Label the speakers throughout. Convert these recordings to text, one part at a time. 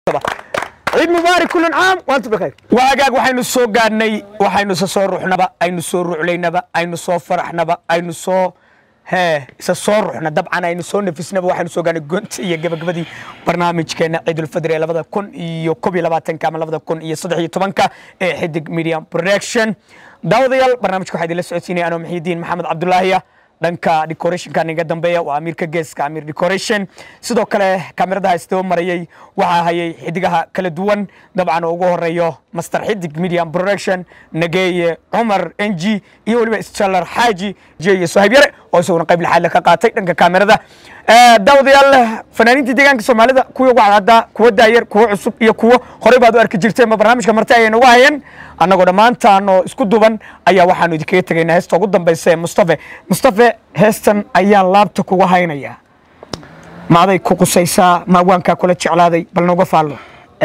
Speaker 1: ciid mubaarak kulan caam waantum bikhayr waagaag waxaynu soo gaadhnay waxaynu isa soo ruxnaba aynu soo ruclaynaba aynu soo faraxnaba aynu soo hee isa soo ruxna dabcan aynu soo nafisnaba waxaynu soo gaadhnay gonta iyo gabagabadii barnaamijkeena ciidulfadri ee labada kun iyo kob iyo labaatanka ama labada kun iyo saddex iyo tobanka ee xidig media production daawadayaal barnaamijka waxaa idinla socodsiinaya anoo maxiidiin maxamed cabdulaahiya dhanka decorationka niga dambeeya waa amiirka geeska amiir decoration sidoo kale kameradaha istaba marayay waxaa hayay xidigaha kala duwan dabcan oo ugu horeeyo master xidig media production nageeye cumar ng iyo weliba isjalar xaaji jeye sohayb yare oo isaguna qayb lixaadle ka qaatay dhanka kamerada daawadayaal fanaaniinta deegaanka soomaalida kuwa ugu cadcaddaa kuwa daayar kuwa cusub iyo kuwo horey baad u arki jirteen ma barnaamijka marti ayay nagu hayeen annagoo dhammaantaan oo isku duban ayaa waxaanu idinkaga tegaynaa heesta ugu dambaysa ee mustafe mustafe heestan ayaan laabta kuga haynayaa maaday ku qusaysaa maawaankaa kula jeclaaday bal nooga faallo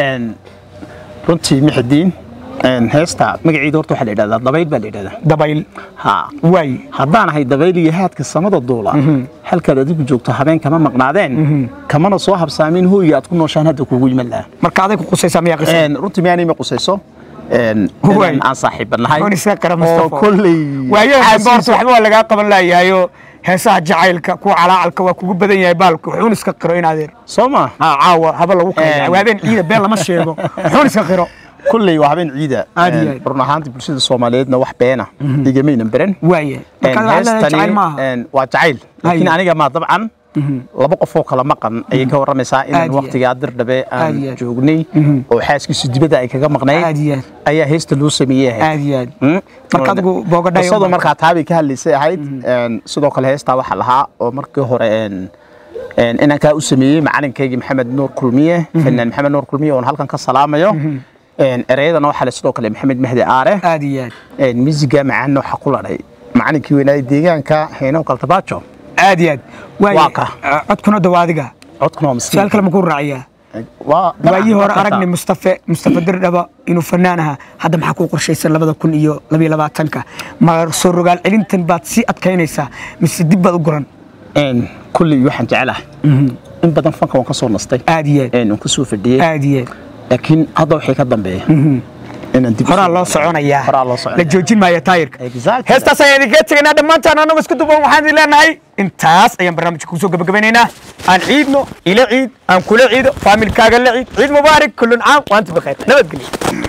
Speaker 2: runtii mixidiin heesta magaceeda horta waxaa la yidhahdaa dabayl baa la yidhahdaa
Speaker 1: dabayl
Speaker 2: ha
Speaker 1: waay
Speaker 2: haddaan ahay dabayl iyo haadka samada duula halkaad adigu joogto habeen kama maqnaadeen kamana soo habsaamin hooyiga aad ku nooshaan hadda kuugu yiman lahaa
Speaker 1: marka aday ku qusaysaa miyaa qisa
Speaker 2: runtii miyaanay ma qusayso
Speaker 1: Waay.
Speaker 2: inaan aan saaxiiban nahay
Speaker 1: Oon iska qara
Speaker 2: oo
Speaker 1: Mustafa.
Speaker 2: kolley
Speaker 1: waayaha dambe horta waxba waa lagaa qaban laayahayo heesaha jacaylka kuwa calaacalka waa kugu badan yahay baalka wuxuun iska qiro in adeer
Speaker 2: soo ma
Speaker 1: aa caawa haba lagu
Speaker 2: Em.
Speaker 1: kayda waabeen ciida been lama sheego wuxuun iska qiro
Speaker 2: kolley waa habeen ciida
Speaker 1: Aad iyo aad.
Speaker 2: run ahaantii bulshada soomaaliyeedna wax beena igamaynan beran
Speaker 1: waaye markaad waxaad leedahay jacayl maaha
Speaker 2: een, waa jacayl laakiin
Speaker 1: Haye.
Speaker 2: aniga maa dabcan laba qofoo kala maqan ayay ka warramaysaa
Speaker 1: Aad
Speaker 2: inaan
Speaker 1: iyo aad.
Speaker 2: waqtigaa dirdhabe
Speaker 1: Aad
Speaker 2: aan
Speaker 1: iyo aad.
Speaker 2: joognay oo xaaskiisu dibadda ay kaga maqnayd
Speaker 1: aad iyo aad
Speaker 2: ayaa heesta loo sameeyey ahayd
Speaker 1: aad iyo aad
Speaker 2: Mm.
Speaker 1: Marka adigu boogadhayo
Speaker 2: qisadu
Speaker 1: ma-
Speaker 2: markaa taabay ka hadlaysay ahayd een, sidoo kale heestaa waxaa lahaa oo markii hore een, een, inaan kaa u sameeyey macalinkaygii maxamed nuur kulmiye fanaan maxamed nuur kulmiye oon halkan ka salaamayo Een, ereyadana waxaa le sidoo kale maxamed mahdi aare
Speaker 1: aad iyo aad
Speaker 2: een, miisiga macaanna waxaa ku ladhay macalinkii weynaaye deegaanka heenow kaltabaajo
Speaker 1: aad iyo aad waaye
Speaker 2: Waa ka.
Speaker 1: ah, codkuna dawa adiga
Speaker 2: codkuna waa miskiin
Speaker 1: su-aal kale ma ku raaciyaa
Speaker 2: waa
Speaker 1: waayii hore aragnay mustafe mustafe dirdhaba inuu fanaan ahaa hadda maxaa kuu qorshaysan labada kun iyo labiyo labaatanka ma soo rogaal celintan baad sii adkaynaysaa mise dib baad u guran
Speaker 2: een kulley waxaan jecelahay in badan fanka waan ka soo nastay
Speaker 1: aad iyo aad
Speaker 2: een waan ka soo fadhiyey
Speaker 1: aad iyo aad
Speaker 2: laakiin hadda waxay ka dambeeya inaan dib u
Speaker 1: horaa
Speaker 2: soo-
Speaker 1: loo soconayaa
Speaker 2: Horaa loo soconaya.
Speaker 1: la joojin maayo taayirka
Speaker 2: Exactly.
Speaker 1: heestaas ayaan idinkaga tegaynaa dhammaantaan annagu isku duban waxaan idin leenahay intaas ayaan barnaamijka kusoo gabagabanaynaa aan ciidno ila ciid aan kula ciido faamilkaaga la ciid ciid mubaarak kullun caam waantum bikhayr nabadgelyo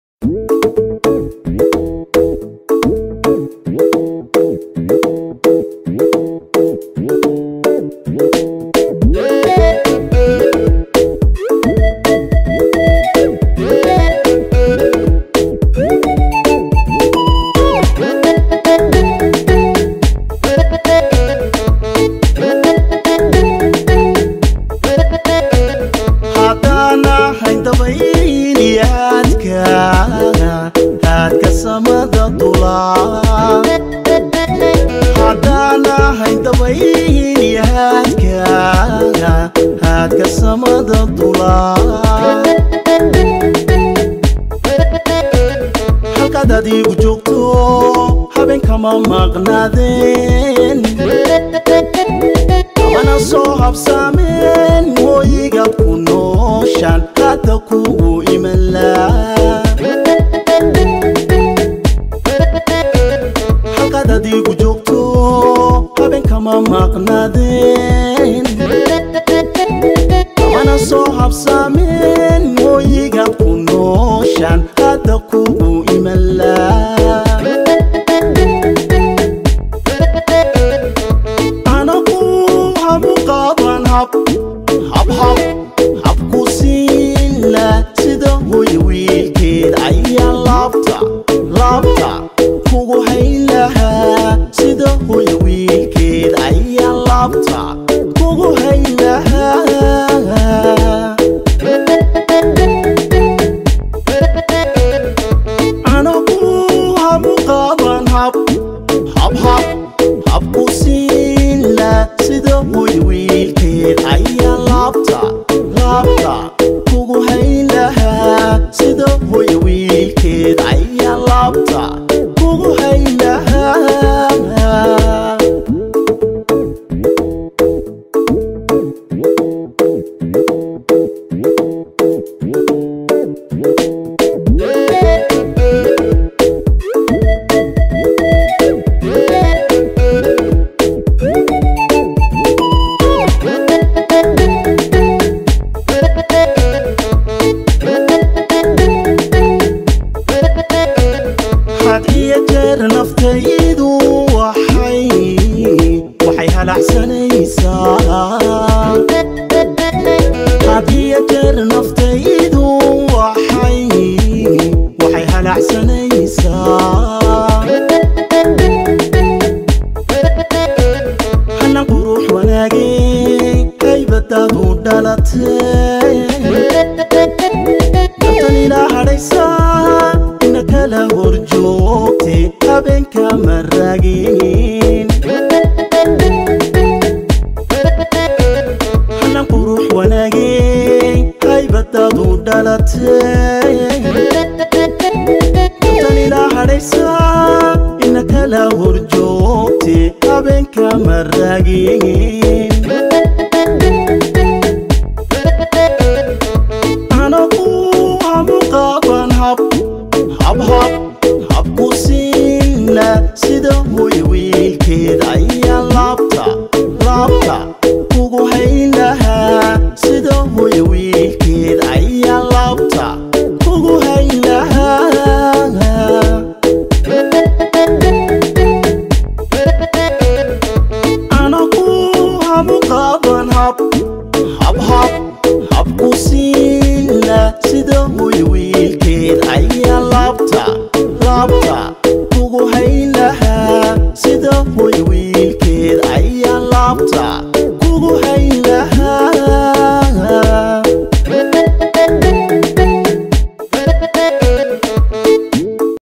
Speaker 3: haddaan ahay dabayliyaadka haadka samada dulaa haddaan ahay dabayliyaadka haadka samada dulaa halkaad adigu joogto habeenkama maqnaadeen mana soo habsaameen hooyiga ku nooshaan hadda kugu imanlaa halkaad adigu joogto habeenkama maqnaadeen mana soo habsaameen hooyiga ku nooshaan hadda kugu imanlaa anagu habu qaadan hab hab hab habku siin la sida hooy wiilka dhalatay tan ilaa hadhaysa ina kala horjoogte habeenka maraagin anagu hamu qaaban hab hab hab